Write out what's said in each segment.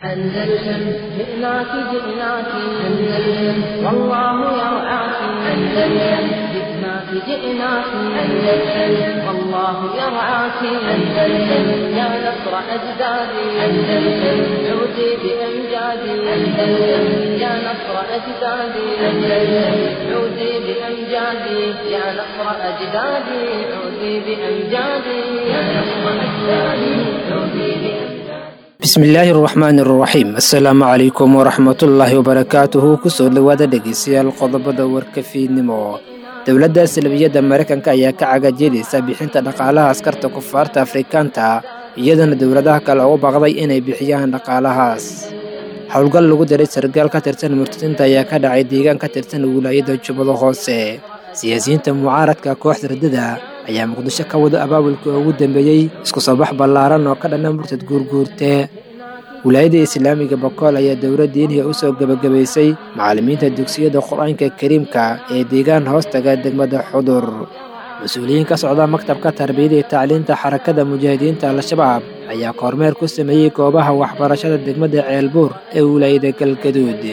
أندلسن جئناك جئناك أندلسن والله يرعاك أندلسن جئناك جئناك أندلسن والله يرعاك أندلسن يا نصر أجدادي أندلسن عودي بأمجادي أندلسن يا نصر أجدادي أندلسن عودي بأمجادي يا نصر أجدادي عودي بأمجادي يا نصر أجدادي عودي بأمجادي bismillaahi araxmaan iraxiim assalaamu calaykum waraxmatullaahi wabarakaatuhu kusoo dhowaada dhegeystayaal qodobada warkafiidnimo dowladda salbiyadda maraykanka ayaa ka cagajeedaysa bixinta dhaqaalaha askarta kufaarta afrikaanta iyadana dowladaha kale ugu baaqday inay bixiyaan dhaqaalahaas howlgal lagu diray sargaal ka tirsan murtadiinta ayaa ka dhacay deegaan ka tirsan wilaayada jubbada hoose siyaasiyiinta mucaaradka kooxda radada ayaa muqdisho ka wada abaabulka ugu dambeeyey isku soo bax ballaaran oo ka dhana murtad guurguurte wilaayada islaamiga bokool ayaa dowladda inhiya u soo gebagabaysay macallimiinta dugsiyada qur-aanka kariimka ee deegaan hoostaga degmada xudur mas-uuliyiin ka socda maktabka tarbiyada iyo tacliinta xarakada mujaahidiinta al-shabaab ayaa kormeer ku sameeyey goobaha waxbarashada degmada ceelbuur ee wilaayada galgaduud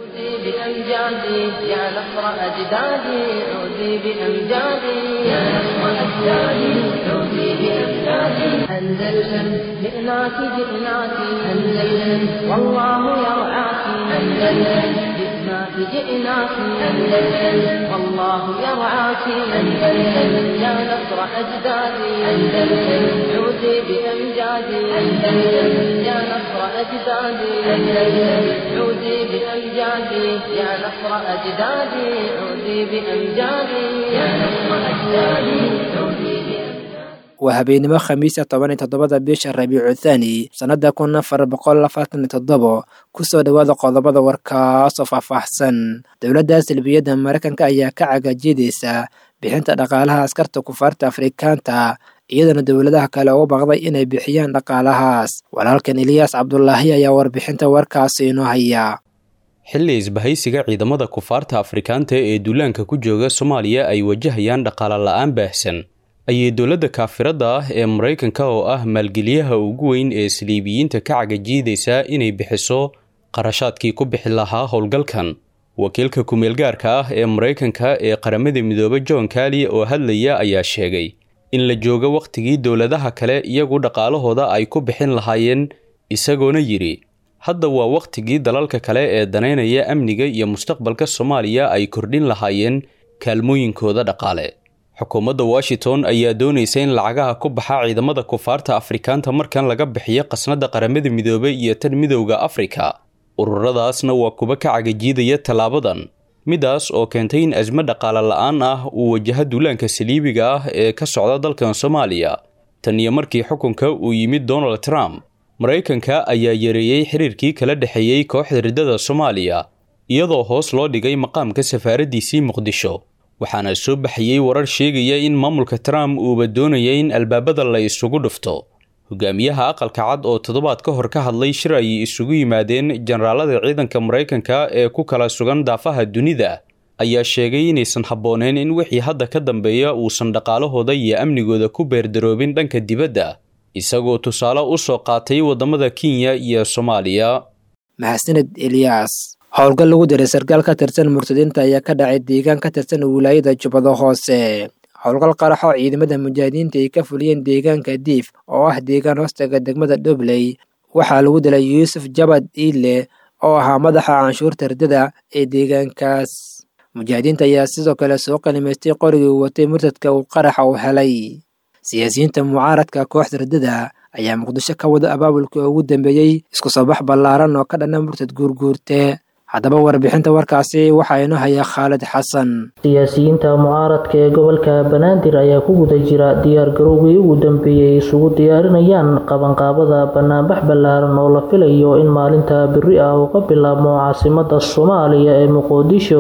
بأمجادي يا نصر أجدادي عودي بأمجادي يا نصر أجدادي عودي بأمجادي أندلسن جئناك جئناك أندلسن والله يرعاك أندلسن جئناك جئناك أندلسن والله يرعاك أندلسن يا نصر أجدادي أندلسن عودي بأمجادي أندلسن يا نصر أجدادي أندلسن عودي بأمجادي يا نصر أجدادي عودي بأمجادي يا نصر أجدادي عودي بأمجادي waa habeenimo khamiisa toban iyo toddobada bisha rabiicu thaani sannada kun afar boqol afartan iyo toddobo kusoo dhowaada qodobada warkaasoo faahfaahsan dowladda salbiyadda maraykanka ayaa ka cagajeedaysa bixinta dhaqaalaha askarta kufaarta afrikaanta iyadana dowladaha kale ugu baaqday inay bixiyaan dhaqaalahaas walaalkan eliyaas cabdulaahi ayaa warbixinta warkaasi inoo haya xilli isbahaysiga ciidamada kufaarta afrikaanta ee duulaanka ku jooga soomaaliya ay wajahayaan dhaqaale la-aan baahsan ayay dowladda kaafiradda ah ee maraykanka oo ah maalgeliyaha ugu weyn ee saliibiyiinta ka cagajiidaysa inay bixiso qarashaadkii ku bixi lahaa howlgalkan wakiilka ku-meelgaarka ah ee maraykanka ee qaramada midoobe john kali oo hadlaya ayaa sheegay in la joogo wakhtigii dowladaha kale iyagu dhaqaalahooda ay ku bixin lahaayeen isagoona yidhi hadda waa wakhtigii dalalka kale ee danaynaya amniga iyo mustaqbalka soomaaliya ay kordhin lahaayeen kaalmooyinkooda dhaqaale xukuumadda washington ayaa doonaysa in lacagaha ku baxa ciidamada kufaarta afrikaanta markan laga bixiyo qasnada qaramada midoobey iyo tan midowda afrika ururadaasna waa kuba ka cagajiidaya tallaabadan midaas oo keentay in asmo dhaqaale la-aan ah uu wajaha duulaanka saliibiga ah ee ka socda dalkan soomaaliya tan iyo markii xukunka uu yimid donald trump maraykanka ayaa yareeyey xiriirkii kala dhexeeyey kooxda riddada soomaaliya iyadoo hoos loo dhigay maqaamka safaaraddiisii muqdisho waxaana soo baxayey warar sheegaya in maamulka trump uuba doonaya in albaabada la isugu dhufto hogaamiyaha aqalka cad oo toddobaad ka hor ka hadlay shir ayay isugu yimaadeen jenaraalada ciidanka maraykanka ee ku kala sugan daafaha dunida ayaa sheegay inaysan habbooneen in wixii hadda ka dambeeya uusan dhaqaalahooda iyo amnigooda ku beerdaroobin dhanka dibadda isagoo tusaale u soo qaatay waddamada kenya iyo soomaaliya mahadsaned eliyaas howlgal lagu diray sarkaal ka tirsan murtadiinta ayaa ka dhacay deegaan ka tirsan wilaayada jubbada hoose howlgal qaraxoo ciidamada mujaahidiinta ay ka fuliyeen deegaanka diif oo ah deegaan hoostaga degmada dhobley waxaa lagu dilay yuusuf jabad iile oo ahaa madaxa canshuurta ridada ee deegaankaas mujaahidiinta ayaa sidoo kale soo qanimaystay qorigii watay murtadka uu qaraxa u helay siyaasiyiinta mucaaradka kooxda ridada ayaa muqdisho ka wada abaabulka ugu dambeeyey isku soo bax ballaaran oo ka dhana murtad guurguurte haddaba warbixinta warkaasi waxaa inoo haya khaalid xasan siyaasiyiinta mucaaradka ee gobolka banaadir ayaa ku guda jira diyaargarowgii ugu dambeeyey isugu diyaarinayaan qabanqaabada banaanbax ballaaran oo la filayo in maalinta beri ah uu ka bilaabmo caasimada soomaaliya ee muqdisho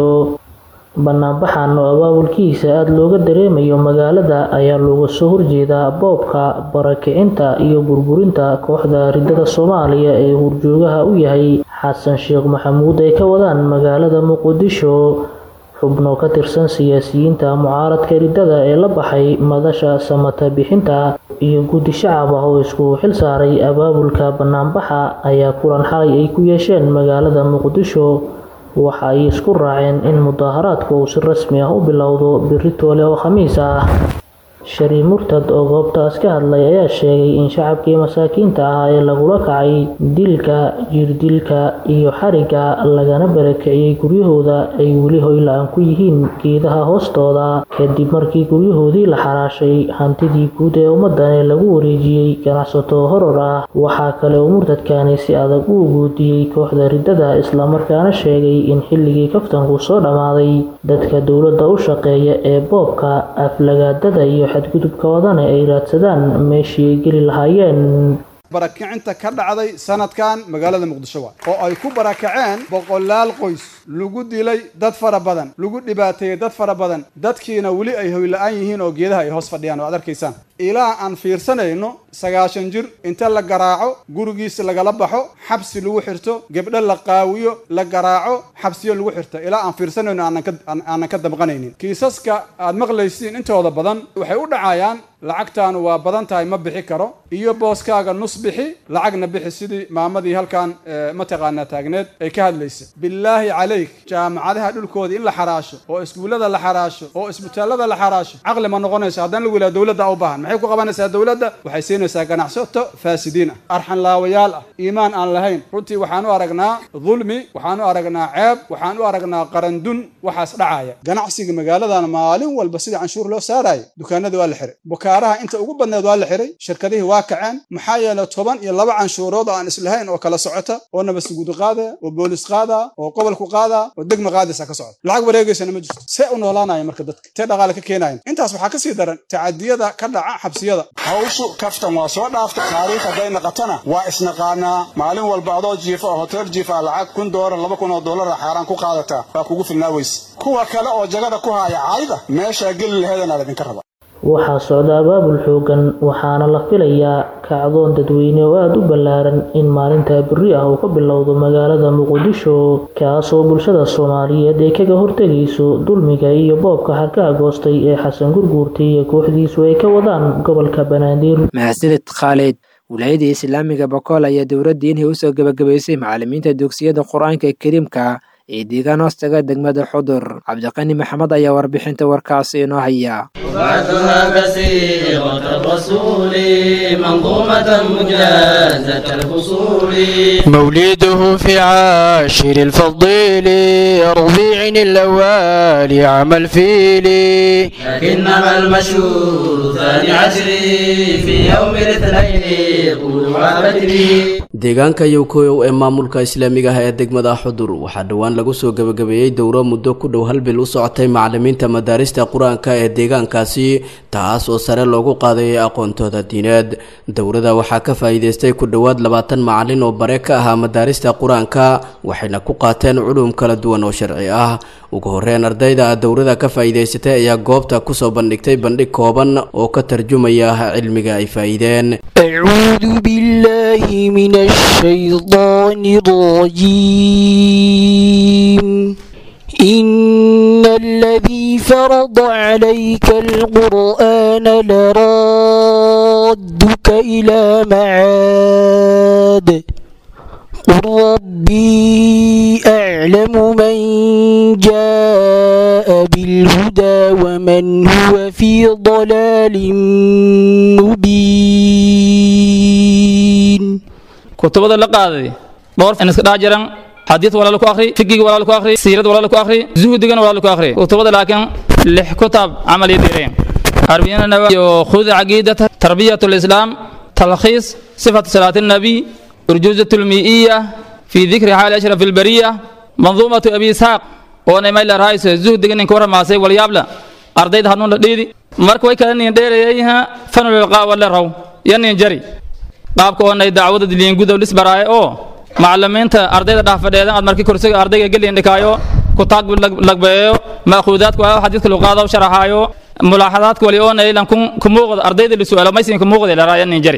banaanbaxan oo abaabulkiisa aada looga dareemayo magaalada ayaa looga soo horjeedaa boobka barakicinta iyo burburinta kooxda ridada soomaaliya ee hurjoogaha u yahay xasan sheekh maxamuud ay ka wadaan magaalada muqdisho xubno ka tirsan siyaasiyiinta mucaaradka riddada ee la baxay madasha samata bixinta iyo guddi shacab ah oo isku xil saaray abaabulka banaanbaxa ayaa kulan xalay ay ku yeesheen magaalada muqdisho waxa ay isku raaceen in mudaaharaadku uu si rasmi ah u bilowdo biri toole oo khamiis ah shari murtad oo goobtaas ka hadlay ayaa sheegay in shacabkii masaakiinta ah ee lagula kacay dilka jirdilka iyo xariga lagana barakiciyey guryahooda ay weli hoyla-aan ku yihiin geedaha hoostooda kadib markii guryahoodii la xaraashay hantidii guud ee ummadani lagu wareejiyey ganacsato horor ah waxaa kale uu murtadkani si adag u uguudiyey kooxda riddada islamarkaana sheegay in xilligii kaftanku soo dhammaaday dadka dowladda u shaqeeya ee boobka aflagaadada iyo xadgudubkoodana ay raadsadaan meeshii ay geli lahaayeen barakicinta ka dhacday sanadkan magaalada muqdisho waa oo ay ku barakaceen boqolaal qoys lagu dilay dad fara badan lagu dhibaateeyey dad fara badan dadkiina weli ay hoyla-aan yihiin oo geedaha ay hoos fadhiyaan oo ad arkaysaan ilaa aan fiirsanayno sagaashan jir inta la garaaco gurigiisa lagala baxo xabsi lagu xirto gebdho la qaawiyo la garaaco xabsiyo lagu xirto ilaa aan fiirsanayno aanan ka damqanaynin kiisaska aad maqlaysiin intooda badan waxay u dhacayaan lacagtaanu waa badan tahay ma bixi karo iyo booskaaga nus bixi lacagna bixi sidii maamadii halkan mataqaanaa taagneed ay ka hadlaysa bilaahi calayk jaamacadaha dhulkooda in la xaraasho oo iskuullada la xaraasho oo isbitaallada la xaraasho caqli ma noqonayso haddana lagu yidhaha dowladda u baahan maxay ku qabanaysaa dowladda waxay siinaysaa ganacsato faasidiin ah arxan laawayaal ah iimaan aan lahayn runtii waxaan u aragnaa dulmi waxaan u aragnaa ceeb waxaan u aragnaa qarandun waxaas dhacaya ganacsiga magaaladan maalin walba sidii canshuur loo saarayo dukaanadii waa la xiray bukaaraha inta ugu badneed waa la xiray shirkadihii waa kaceen maxaa yeelay toban iyo laba canshuurood oo aan islahayn oo kala socota oo nabadsuguudi qaada oo boolis qaada oo gobolku qaada oo degma qaadaysa ka socda lacag wareegaysana ma jirto see u noolaanaya marka dadka tee dhaqaale ka keenayan intaas waxaa ka sii daran tacadiyada ka dhaca xabsiyada hawshu kaftan waa soo dhaafta taariikh hadday naqatana waa isnaqaanaa maalin walba adoo jiifa oo hotel jiifa lacag kun doolar laba kun oo doolara xaaraan ku qaadataa waa kugu filnaa weyse kuwa kale oo jagada ku haya caayda meeshaa geli laheedana laydinka raba waxaa socda abaabul xoogan waxaana la filayaa kacdoon dadweyne oo aada u ballaaran in maalinta beri ah uu ka bilowdo magaalada muqdisho kaasoo bulshada soomaaliyeed ay kaga hortegayso dulmiga iyo boobka xarkaha goostay ee xasan gurguurta iyo kooxdiisu ay ka wadaan gobolka banaadir mahadsanid khaalid wilaayadii islaamiga bokool ayaa dowladda inay usoo gebagabaysay macalimiinta dugsiyada qur-aanka kariimka ee deegaan hoostaga degmada xudur cabdiqani maxamed ayaa warbixinta warkaasi inoo haya بعثها بسيرة الرسول منظومة مجازة الفصول مولده في عاشر الفضيل ربيع الأول عام الفيل لكنما المشهور ثاني عشر في يوم الاثنين طلوع بدري deegaanka yowkoyow ee maamulka islaamiga ah ee degmada xudur waxaa dhowaan lagu soo gebagabeeyey dowro muddo ku dhow hal bil u socotay macalimiinta madaarista qur-aanka ee deegaankaasi taas oo sare loogu qaadayay aqoontooda diineed dowrada waxaa ka faa'iideystay ku dhowaad labaatan macalin oo bare ka ahaa madaarista qur-aanka waxayna ku qaateen culum kala duwan oo sharci ah ugu horreyn ardayda dowrada ka faa'iidaysatay ayaa goobta kusoo bandhigtay bandhig kooban oo ka tarjumaya cilmiga ay faa'iideen أعوذ بالله من الشيطان الرجيم إن الذي فرض عليك القرآن لرادك إلى معاد قل ربي أعلم من جاء بالهدى ومن هو في ضلال مبين kutubada la qaaday dhowr in iska dhex jiran xadiid walaalo ku akhri figiga walaalo ku akhri siirad walaalo ku akhri zuhdigana walaalo ku akhri kutubada laakiin lix kutaab camal iyo direen arbiyana nawa iyo khud caqiidata tarbiyat lislaam talkhiis sifat salaat النبي urjuzat lmiiya fi dikri xaali ashraf albariya manduumatu abi isxaaq oo namayla rahayso zuhdiga ninka waramaasay walyaabla ardayda hanuun la dhiidi marka way kala nin dheerayayha fanulilqaa wala raw yanin jari qaabka oo nay dacwada diliin gudow lis baraaye oo macalimiinta ardayda dhaafadheedan aad markii kursiga ardayga gelin dhikaayo kutaag lagbeeyo maakuudaadku waa xadiidka luqaada u sharaxaayo mulaaxadaadka wali oo naylan ku muuqda ardayda la su'aalo maysin ku muuqda la raayan nin jari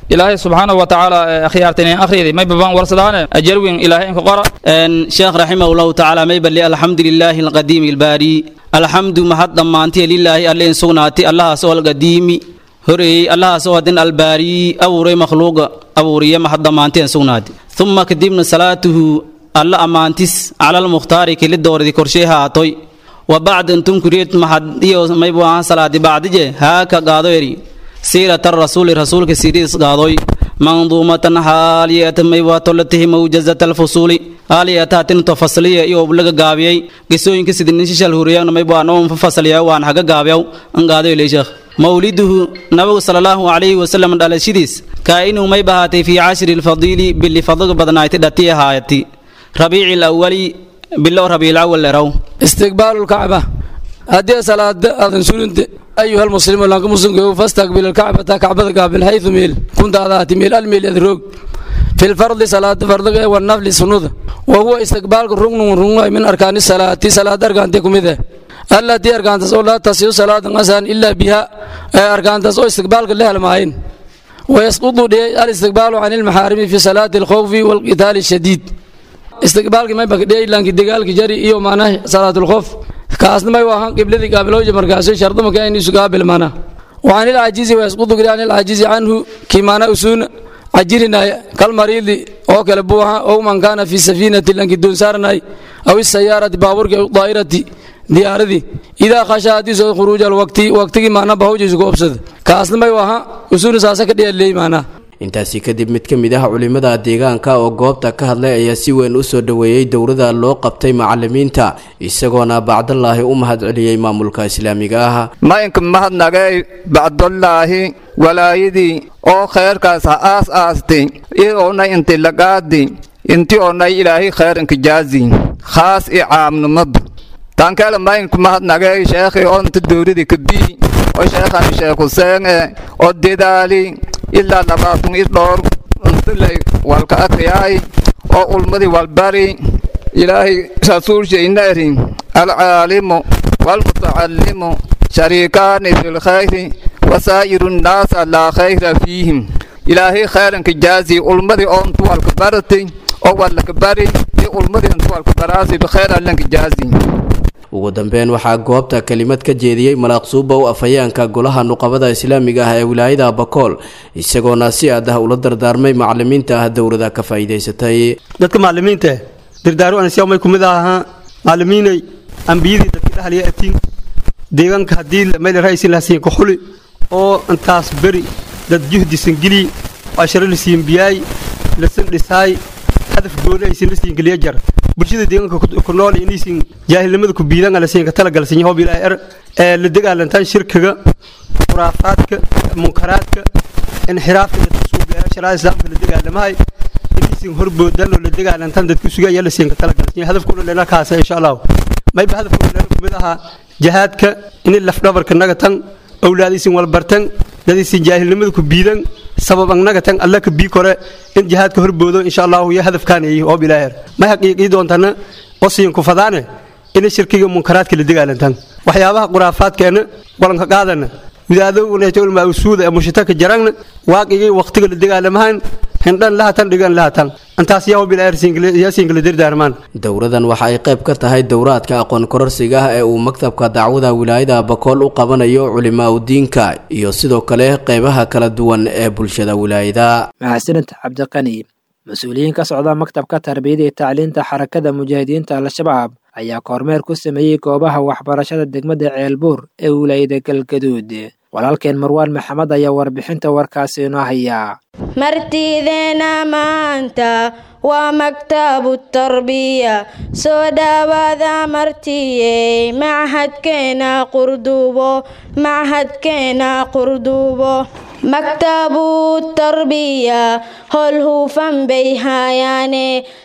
ilaahay subxaanahu watacaala akhyaartay akhriyday may babaan warsadaane ajarwin ilaahay inka qora sheekh raximah allahu tacaala may balli alxamdu lilaahi alqadiimi albaari alxamdu mahad dhammaantiya lilaahi alle in sugnaatay allahaas oo alqadiimi horeeyey allahaas oo hadin albaari abuuray makhluuqa abuuriya mahad dhammaantiya in sugnaatay uma kadibna salaatuhu alla ammaantis cala almukhtaari keli doordi korshee haatoy wa bacd intum kureed mahad iyo maybu ahaan salaadi bacdije haaka gaado eri siirata rasuuli rasuulka siriis gaadoy manduumatan haaliyata maywatolatihi mawjazata alfusuuli haaliyataatinto fasliya iyo laga gaabiyey gesooyinka sidinishishal huriyana maybwaan oo fasaliya waan haga gaabiyaw an gaadoy leeshekh mawliduhu nabigu sala allahu calayhi wasalam dhalashadiis kaa'inuu may bahaatay fii cashri lfadiili bili fadliga badnaaytay dhati ahaayati rabiici alawali bilow rabiilawal leraw استقبال الكعبة هذه صلاة أذن سنة أيها المسلم لك مسلم فاستقبل الكعبة كعبة قابل حيث ميل كنت ذات ميل الميل يدروك في الفرض صلاة فرض والنفل سنود وهو استقبال الركن والركن من أركان الصلاة صلاة أركان تكم إذا التي أركان تسول لا تصير صلاة مثلا إلا بها أركان تسول استقبال الله المعين ويسقط الاستقبال عن المحارم في صلاة الخوف والقتال الشديد استقبالك ما بقى دي لانك دقالك جري إيو معناه صلاة الخوف كاسنا ما يوهان قبلتي قابلوجة مركاسي شرط ما كان يسو قابل معنا وعن العاجز ويسقط عن العاجز عنه كما أسون عجرنا كالمريض أو كالبوها أو من كان في سفينة لانك دون سارنا أو السيارة باورك أو الطائرة diyaaradii idaa khashaadii soo khuruuj alwaqti waqtigii maana bahawjiisu goobsada kaasna may waha usuna saasa ka dhiyaleey maanaa intaasi kadib mid ka mid ah culimada deegaanka oo goobta ka hadlay ayaa si weyn u soo dhoweeyey dowrada loo qabtay macalimiinta isagoona bacdallaahi u mahadceliyey maamulka islaamiga ah maynka mahadnagay bacdallaahi walaayadii oo khayrkaas ha aas aastay ioonay inti lagaadi inti oonay ilaahay khayr inkijaazi khaas i caamnimadu taankeela maynka mahadnagay sheekhi oo inta dowradi kabii oo sheekhani sheekh huseen e oo dedaali ilaa labaatan i dhowr untulay walka akriyaay oo ulmadii walbari ilaahay rasuulshayna eri alcaalimu waalmutacallimu shariikaani fi lkhayri wasaa'iru nnaasa laa khayra fiihim ilaahay khayranka jaazi ulmadii oo intu walka baratay oo walaka bari iyo ulmadii intu walka baraasi bikhayr allanka jaazi ugu dambeyn waxaa goobta kelimad ka jeediyey malaaqsuubow afhayaanka golaha nuqabada islaamiga ah ee wilaayada bakool isagoona si aad ah ula dardaarmay macalimiinta ah dowrada ka faa'iidaysatay dadka macalimiinta dardaaru ansiyaamay kumid ahaa macalimiinay ambiyadii dadka dhahliya atiin deegaanka haddii meel ra'aysin lahasiin ku xuli oo intaas beri dad juhdisan geli asharo lasiin biyaay lasan dhisaay hadaf gooni aysan lasiin geliya jar bulshada deegaanka ku nool inaysan jaahilnimada ku biidan ala siin ka talagalsan yahob ilaahay er ee la dagaalantaan shirkiga khuraafaadka munkaraadka inxiraafka dadka suugayaa sharaa islaamka la dagaalamahay inaysan horboodan oo la dagaalantaan dadka sugaya la siin ka talagalsan yahay hadafkuna leela kaasa insha allah mayba hadafkuna leela kumid ahaa jihaadka inay lafdhabarka naga tan awlaadaysan walbartan dadaysan jaahilnimada ku biidan sabab annaga tan alla ka bii kore in jihaadka horboodo insha allahu iyo hadafkaanayay oo bilaaher may xaqiiqii doontana osiin ku fadaane inay shirkiga munkaraadka la dagaalantaan waxyaabaha khuraafaadkeena walanka qaadana widaadownaulmaa usuuda ee mushitaka jaragna waaqigii waqtiga la dagaalamahan hindhan lahatan dhigan lahatan intaas yaa bilaaheryaasiinkala dardaarmaan dowradan waxa ay qayb ka tahay dowraadka aqoon kororsiga ah ee uu maktabka dacwada wilaayada bakool u qabanayo culimaa udiinka iyo sidoo kale qaybaha kala duwan ee bulshada wilaayada mahadsanid cabdiqani mas-uuliyiin ka socda maktabka tarbiyada iyo tacliinta xarakada mujaahidiinta al-shabaab ayaa kormeer ku sameeyey goobaha waxbarashada degmada ceelbuur ee wilaayada galgaduud walaalkeen marwaan maxamed ayaa warbixinta warkaasi inoo hayaa martideena maanta waa maktabu tarbiya soo dhawaada martiyey machadkeena qurdubo machadkeena qurdubo maktabu tarbiya hol hufan bay hayaane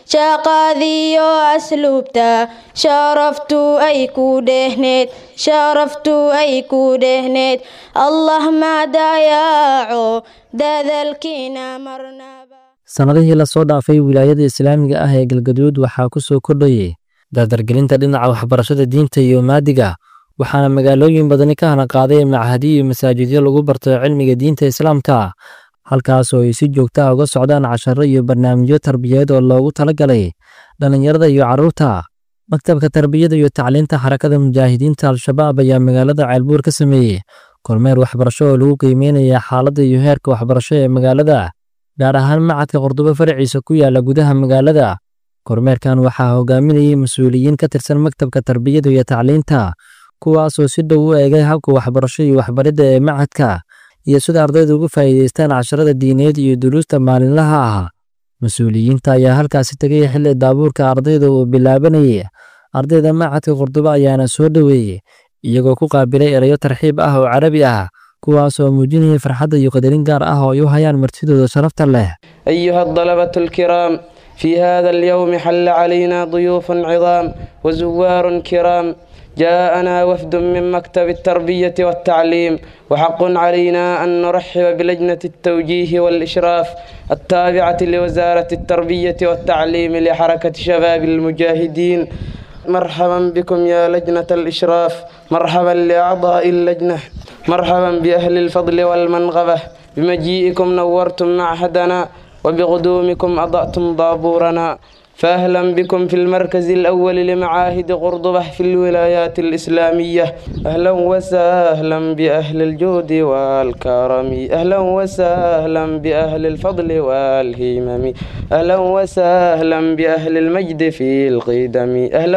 shaqadiyo asluubta sharaftu ay ku dhehneed sharaftu ay ku dhehneed allah ma dayaaco dadalkiina marnaba sannadihii lasoo dhaafay wilaayada islaamiga ah ee galgaduud waxaa ku soo kordhayay dardargelinta dhinaca waxbarashada diinta iyo maadiga waxaana magaalooyin badani ka hana qaaday machadi iyo masaajidyo lagu barto cilmiga diinta islaamka halkaas oo ay si joogta ah uga socdaan casharro iyo barnaamijyo tarbiyeed oo loogu talagalay dhallinyarada iyo carruurta maktabka tarbiyada iyo tacliinta xarakada mujaahidiinta al-shabaab ayaa magaalada ceelbuur ka sameeyey kormeer waxbarasho oo lagu qiimeynaya xaaladda iyo heerka waxbarasho ee magaalada gaar ahaan macadka qordobo faraciisa ku yaala gudaha magaalada kormeerkan waxaa hogaaminayay mas-uuliyiin ka tirsan maktabka tarbiyada iyo tacliinta kuwaasoo si dhow u eegay habka waxbarasho iyo waxbaridda ee macadka iyo sida ardayda uga faa'iidaystaan casharada diineed iyo duruusta maalinlaha ah mas-uuliyiinta ayaa halkaasi tegay xilli daabuurka ardayda uu bilaabanayay ardayda macadka qordobo ayaana soo dhoweeyey iyagoo ku qaabilay erayo tarxiib ah oo carabi ah kuwaasoo muujinaya farxadda iyo qadarin gaar ah oo ay u hayaan martidooda sharafta leh أيها الطلبة الكرام في هذا اليوم حل علينا ضيوف عظام وزوار كرام جاءنا وفد من مكتب التربية والتعليم وحق علينا أن نرحب بلجنة التوجيه والإشراف التابعة لوزارة التربية والتعليم لحركة شباب المجاهدين مرحبا بكم يا لجنة الإشراف مرحبا لأعضاء اللجنة مرحبا بأهل الفضل والمنغبة بمجيئكم نورتم معهدنا وبقدومكم أضأتم ضابورنا فأهلا بكم في المركز الأول لمعاهد قرضبة في الولايات الإسلامية أهلا وسهلا بأهل الجود والكرم أهلا وسهلا بأهل الفضل والهمم أهلا وسهلا بأهل المجد في القدم أهلا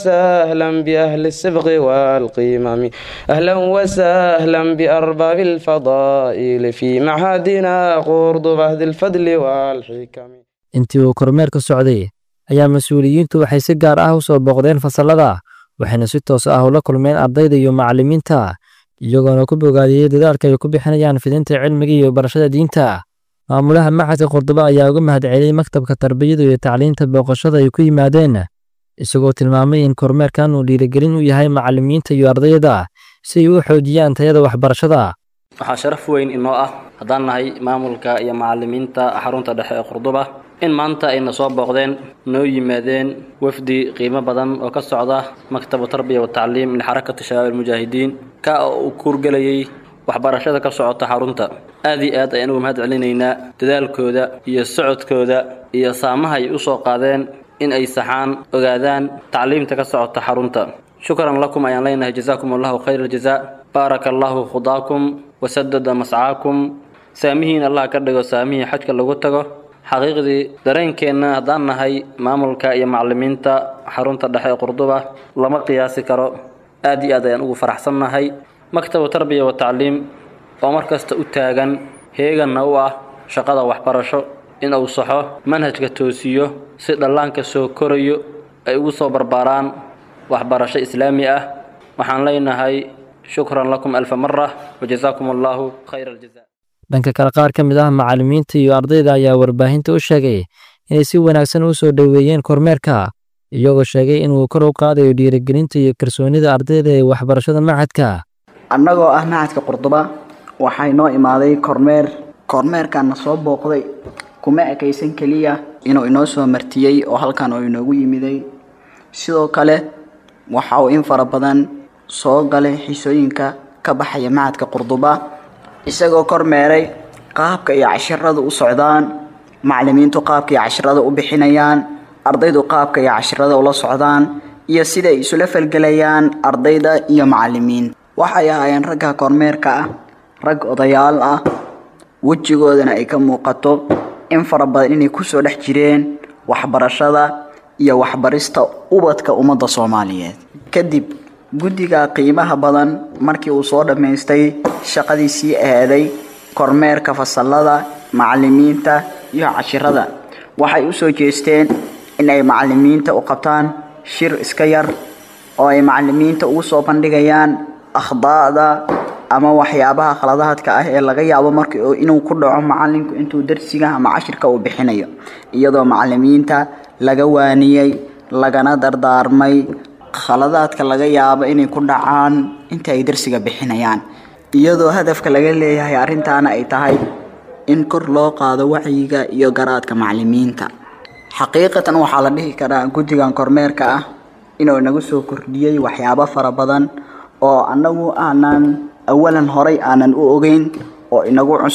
وسهلا بأهل السبغ والقمم أهلا وسهلا بأرباب الفضائل في معهدنا قرضبة ذي الفضل والحكم intii uu kormeerka socday ayaa mas-uuliyiintu waxay si gaar ah u soo booqdeen fasallada waxayna si toos ah ula kulmeen ardayda iyo macallimiinta iyagoona ku bogaadiyey dadaalka ay ku bixinayaan fidinta cilmiga iyo barashada diinta maamulaha macadka qordobo ayaa uga mahadceliyey maktabka tarbiyada iyo tacliinta booqashada ay ku yimaadeen isagoo tilmaamay in kormeerkan uu dhiirigelin u yahay macallimiinta iyo ardayda si ay u xoojiyaan tayada waxbarashada waxaa sharaf weyn inoo ah haddaan nahay maamulka iyo macallimiinta xarunta dhexe ee qurduba in maanta ayna soo booqdeen noo yimaadeen wafdi qiimo badan oo ka socda maktabu tarbiya wa tacliim lixarakati shabaab almujaahidiin ka oo uu kuurgelayay waxbarashada ka socota xarunta aad iyo aad ayaan ugu mahad celinaynaa dadaalkooda iyo socodkooda iyo saamaha ay u soo qaadeen in ay saxaan ogaadaan tacliimta ka socota xarunta shukran lakum ayaan leenahay jazaakum allahu khayr aljazaa baaraka allahu khudaakum wasadada mascaakum saamihiin allah ka dhigo saamihii xajka lagu tago xaqiiqdii dareenkeenna haddaan nahay maamulka iyo macallimiinta xarunta dhexe ee qurduba lama qiyaasi karo aad iyo aad ayaan ugu faraxsannahay maktabu tarbiya wa tacliim oo mar kasta u taagan heeganna u ah shaqada waxbarasho in uu saxo manhajka toosiyo si dhallaanka soo korayo ay ugu soo barbaaraan waxbarasho islaami ah waxaan leenahay shukran lakum alfa mara wajazaakum allahu khayra aljaza dhanka kale qaar ka mid ah macallimiinta iyo ardayda ayaa warbaahinta u sheegay inay si wanaagsan u soo dhoweeyeen kormeerka iyagoo sheegay inuu kor u qaadayo dhiirigelinta iyo kalsoonida ardayda ee waxbarashada macadka annagoo ah macadka qurduba waxay noo imaaday kormeer kormeerkaana soo booqday kuma ekaysan keliya inuu inoo soo martiyey oo halkan uu inoogu yimiday sidoo kale waxa uu in fara badan soo galay xisooyinka ka baxaya macadka qurduba isagoo kormeeray qaabka iyo cashirada u socdaan macallimiintu qaabka iyo cashirada u bixinayaan ardaydu qaabka iyo cashirada ula socdaan iyo sida ay isula falgelayaan ardayda iyo macallimiin waxay ahaayeen ragga kormeerka ah rag odayaal ah wejigoodana ay ka muuqato in fara badan inay kusoo dhex jireen waxbarashada iyo waxbarista ubadka ummadda soomaaliyeed kadib guddiga qiimaha badan markii uu soo dhammaystay shaqadiisii eeday kormeerka fasallada macallimiinta iyo cashirada waxay u soo jeesteen in ay macallimiinta u qabtaan shir iska yar oo ay macallimiinta ugu soo bandhigayaan akhdaa'da ama waxyaabaha khaladaadka ah ee laga yaabo marka inuu ku dhaco macallinku intuu darsiga ama cashirka uu bixinayo iyadoo macallimiinta laga waaniyey lagana dardaarmay khaladaadka laga yaabo inay ku dhacaan inta ay darsiga bixinayaan iyadoo hadafka laga leeyahay arrintaana ay tahay in kor loo qaado wacyiga iyo garaadka macallimiinta xaqiiqatan waxaa la dhihi karaa guddigan kormeerka ah inuu inagu soo kordhiyey waxyaabo fara badan oo annagu aanan awalan horay aanan u ogeyn oo inagu cusub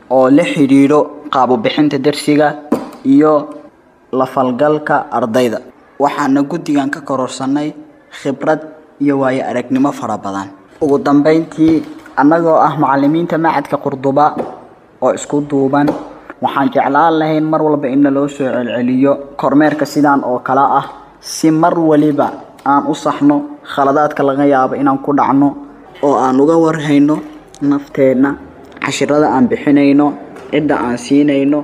oo la xidhiidho qaabubixinta darsiga iyo la falgalka ardayda waxaana guddigan ka kororsanay khibrad iyo waayo aragnimo fara badan ugu dambeyntii annagoo ah macallimiinta macadka qurduba oo isku duuban waxaan jeclaan lahayn mar walba in naloo soo celceliyo kormeerka sidaan oo kale ah si mar waliba aan u saxno khaladaadka laga yaabo inaan ku dhacno oo aan uga warhayno nafteenna cashirada aan bixinayno cidda aan siinayno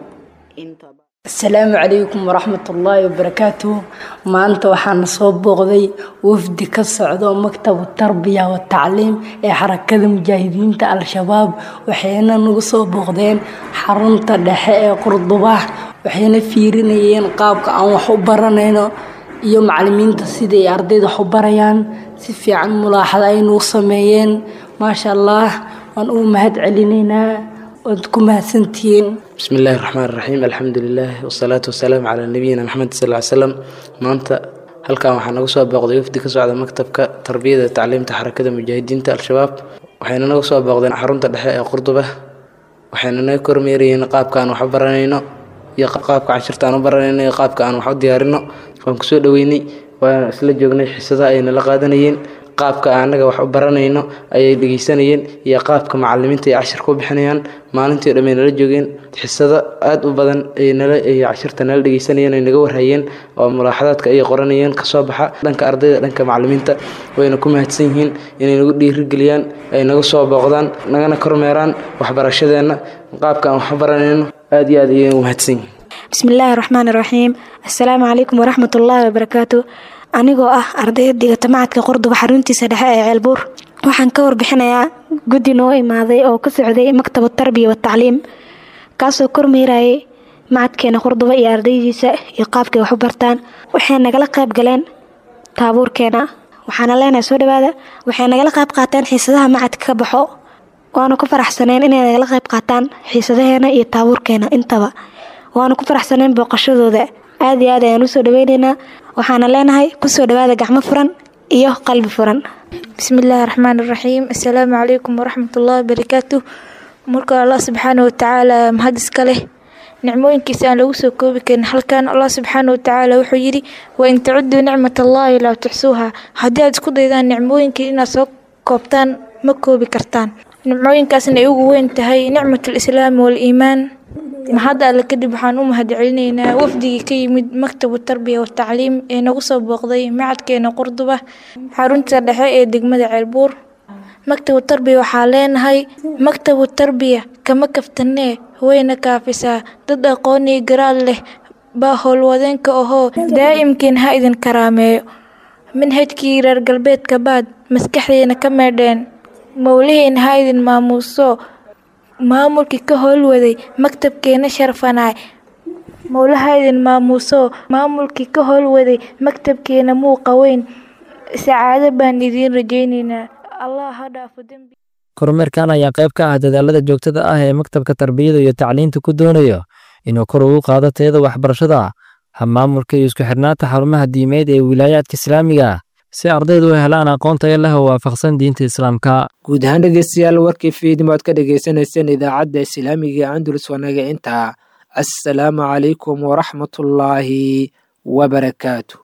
asalaamu calaykum waraxmatullaahi wabarakaatuhu maanta waxaana soo booqday wafdi ka socdo maktabu tarbiya wa tacliim ee xarakada mujaahidiinta al-shabaab waxayna nagu soo booqdeen xarunta dhexe ee qurduba waxayna fiirinayeen qaabka aan wax u baranayno iyo macalimiinta siday ardayda wax u barayaan si fiican mulaaxada ay nagu sameeyeen maasha allah waan ugu mahad celinaynaa waad ku mahadsantihiin بسم الله الرحمن الرحيم الحمد لله والصلاة والسلام على نبينا محمد صلى الله عليه وسلم maanta halkan waxaa nagu soo booqday wafdi ka socda maktabka tarbiyada tacliimta xarakada mujaahidiinta al-shabaab waxayna nagu soo booqdeen xarunta dhexe ee qurduba waxayna naga kormeerayeen qaabka aan wax u baranayno iyo qaabka cashirta aan u baranayno iyo qaabka aan wax u diyaarino waan kusoo dhaweynay waan isla joognay xisadaha ayna la qaadanayeen qaabka annaga wax u baranayno ayay dhegeysanayeen iyo qaabka macalimiinta ay cashir ku bixinayaan maalintii dhamay nala joogeen xisado aada u badan ay nala ay cashirta nala dhegeysanayeen ay naga warhayeen oo mulaaxadaadka ay qoranayeen kasoo baxa dhanka ardayda dhanka macalimiinta wayna ku mahadsan yihiin inay nagu dhiirigeliyaan ay naga soo booqdaan nagana kormeeraan waxbarashadeenna qaabka aan wax u baranayno aada iyo aad ayay ugu mahadsan yihiin بسم الله الرحمن الرحيم السلام عليكم ورحمة الله وبركاته anigoo ah ardayda dhigata macadka qordoba xaruntiisa dhexe ee ceelbuur waxaan ka warbixinayaa guddi noo imaaday oo ka socday maktabu tarbiya watacliim kaasoo kormeerayay macadkeena qordoba iyo ardaydiisa iyo qaabkay wax u bartaan waxay nagala qayb galeen taabuurkeena waxaana leenahay soo dhawaada waxay nagala qayb qaateen xiisadaha macadka ka baxo waanu ku faraxsaneen inay nagala qayb qaataan xiisadaheena iyo taabuurkeena intaba waanu ku faraxsaneen booqashadooda aada iyo aad ayaan usoo dhaweyneynaa waxaana leenahay kusoo dhawaada gacmo furan iyo qalbi furan بسم الله الرحمن الرحيم السلام عليكم ورحمة الله وبركاته مركا الله سبحانه وتعالى مهدس كله nicmooyinkiisa aan lagu soo koobi karin halkan allah subxaana watacaala wuxuu yidhi wain tacuduu nicmat allahi laa tuxsuuha haddii aad isku daydaan nicmooyinkii inaad soo koobtaan ma koobi kartaan nicmooyinkaasna ay ugu weyn tahay nicmat alislaami waaliimaan mahadda alle kadib waxaan u mahad celinaynaa wafdigii ka yimid maktabu tarbiya watacliim ee nagu soo booqday macadkeena qurduba xarunta dhexe ee degmada ceelbuur maktabu tarbiya waxaa leenahay maktabu tarbiya kama kaftanee wayna kaafisaa dad aqoon iyo garaad leh baa howlwadeenka ahoo daa'imkiin ha idin karaameeyo manhajkii reer galbeedka baad maskaxdeena ka meedheen mowlihiina ha idin maamuuso maamulkii ka howlwaday maktabkeena sharfanaay mowlaha idin maamuuso maamulkii ka howlwaday maktabkeena muuqa weyn sacaado baan idiin rajaynaynaa allah ha dhaafo dembi kormeerkan ayaa qayb ka ah dadaalada joogtada ah ee maktabka tarbiyada iyo tacliinta ku doonayo inuu kor ugu qaado tayada waxbarashada hamaamulka iyo isku xirnaanta xarumaha diimeed ee wilaayaadka islaamiga si ardaydu u helaan aqoon tayo leh oo waafaqsan diinta islaamka guud ahaan dhegeystayaal warkii fiidnimo aad ka dhegeysaneyseen idaacadda islaamiga andalus wanaga intaa assalaamu calaykum waraxmatullaahi wabarakaatu